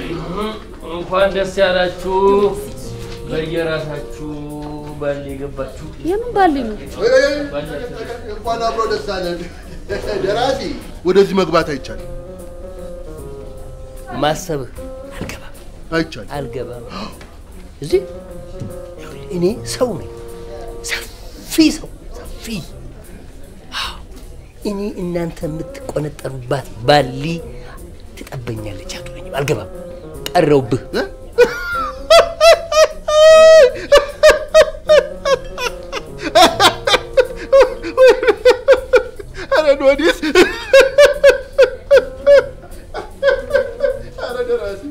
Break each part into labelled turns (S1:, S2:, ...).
S1: እንኳን ደስ ያላችሁ። በየራሳችሁ ባል የገባችሁ
S2: የምን ባል ነው?
S3: እንኳን አብሮ ደስ አለን። ደራሲ ወደዚህ መግባት አይቻልም፣
S1: ማሰብህ አልገባም
S3: አይቻልም።
S1: አልገባም። እዚህ ይኸውልህ፣ እኔ ሰው ነኝ፣ ሰፊ ሰው ሰፊ። አዎ፣ እኔ እናንተ የምትቆነጠሩባት ባሊ ትጠበኛለች አትሆነኝም። አልገባም። ቀረውብህ
S3: ኧረ ወዲስ ኧረ ደራሲ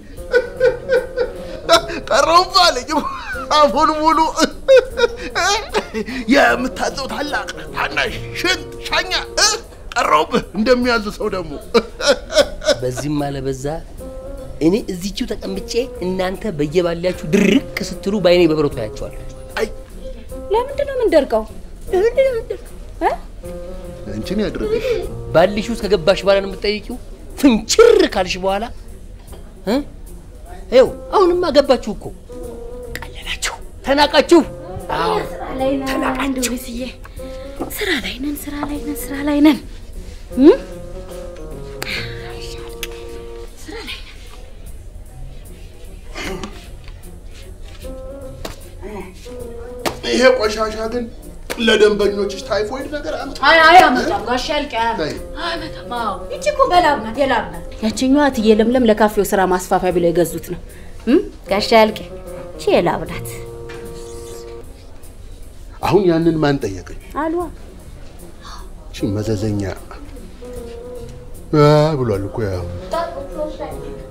S3: ቀረውብህ አለኝ አፉን ሙሉ የምታዘው ታላቅ ታናሽ ሽንት ሻኛ እ? ቀረውብህ እንደሚያዝ ሰው ደግሞ
S1: በዚህም አለ በዛ እኔ እዚችው ተቀምጬ እናንተ በየባሊያችሁ ድርቅ ስትሉ በአይኔ በብረቱ ያቸዋለሁ።
S2: ለምንድን ነው የምንደርቀው? እ?
S3: አንቺን ያድርግሽ።
S1: ባልሽ ውስጥ ከገባሽ በኋላ ነው የምትጠይቂው። ፍንችር ካልሽ በኋላ እ? ይኸው አሁንማ ገባችሁ እኮ ቀለላችሁ፣ ተናቃችሁ። አዎ
S2: ላይ ነን አንድ ወይስዬ፣ ስራ ላይ ነን፣ ስራ ላይ ነን፣ ስራ ላይ ነን። እ? ስራ ላይ ነን።
S3: ይሄ ቆሻሻ ግን ለደንበኞችሽ ታይፎይድ ነገር አምጣ።
S2: አይ አይ አመጣም ጋሽ ያልቅ
S3: ተይ።
S2: አመጣም። አዎ ይቺ እኮ በላብ ናት፣ የላብ ናት። ያችኛዋ እትዬ ለምለም ለካፌው ስራ ማስፋፊያ ብለው የገዙት ነው። እም? ጋሽ ያልቅ ይቺ የላብ ናት
S3: አሁን ያንን ማን ጠየቀኝ?
S2: አልዋ
S3: እቺ መዘዘኛ አ ብሏል እኮ ያው